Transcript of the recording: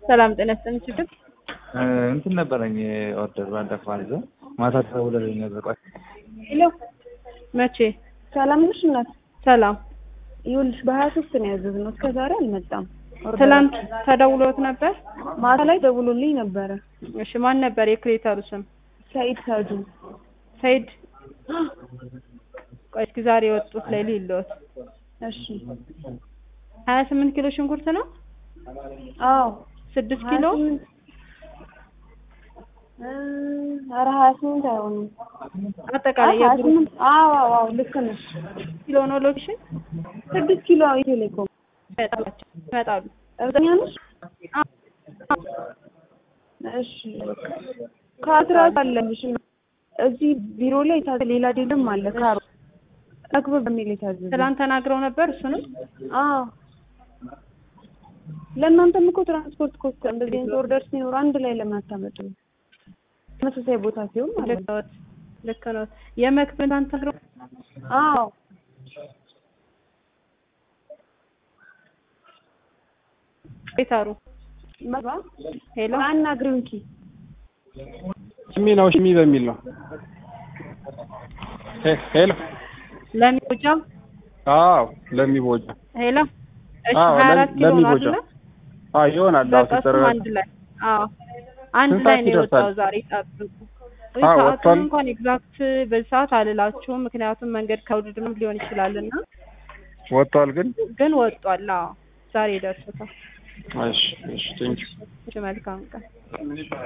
ሰላም ጤና ይስጥልኝ። ችግር እንትን ነበረኝ ኦርደር ባለፈው አዘው ማታ ተደውለልኝ ነበር። ቆይ ሄሎ መቼ? ሰላም ነሽ እናት? ሰላም። ይኸውልሽ በሀያ ሶስት ነው ያዘዝነው እስከ ዛሬ አልመጣም። ትላንት ተደውሎት ነበር? ማታ ላይ ደውሎልኝ ነበረ። እሺ ማን ነበር የክሬተሩ ስም? ሰኢድ ሳጁ። ሰይድ። ቆይ እስኪ ዛሬ የወጡት ላይ ልይልዎት። እሺ ሀያ ስምንት ኪሎ ሽንኩርት ነው? አዎ ስድስት ኪሎ ኧረ ሀያ ስምንት አይሆንም። አጠቃላይ ሀያ የግሩፕ ስምንት አዎ አዎ አዎ ልክ ነሽ። ኪሎ ነው ሎኬሽን ስድስት ኪሎ ቴሌኮም ይመጣላቸው ይመጣሉ። እርግጠኛ ነሽ? እሺ ካትራት አለብሽ እዚህ ቢሮ ላይ የታዘ ሌላ ዴልም አለ ካሮ አክብር በሚል የታዘዘ ትላንት ተናግረው ነበር እሱንም አዎ ለእናንተም እኮ ትራንስፖርት ኮስት እንደዚህ አይነት ኦርደር ሲኖር አንድ ላይ ለምን አታመጡም? ተመሳሳይ ቦታ ሲሆን ማለት ልክ ነው። ነዎት ልክ ነዎት። የመክብን ትላንት ተናግረው አዎ ክሬተሩ መባ ሄሎ አናግሪው እንኪ ሽሚ ነው ሽሚ በሚል ነው። ሄ- ሄሎ ለሚቦጃ አዎ ለሚቦጃ ሄሎ እሺ አዎ፣ ሀያ ለም- አራት ኪሎ ነው ለሚቦጃ። አይደለ? አዎ ይሆናል። አዎ በቃ እሱም ሲጠራ አንድ ላይ አዎ አንድ ስንት ላይ ሰዓት ነው የወጣው ይደርሳል? ዛሬ ጠብቁ። አዎ፣ ሰዓቱን ወጥቷል። እንኳን ኤግዛክት በዚህ ሰዓት አልላችሁም፣ ምክንያቱም መንገድ ከውድድም ሊሆን ይችላልና ወጥቷል ግን ግን ወጧል። አዎ ዛሬ ደርሶታል። እሺ እሺ ቴንኪው እሺ መልካም ቀን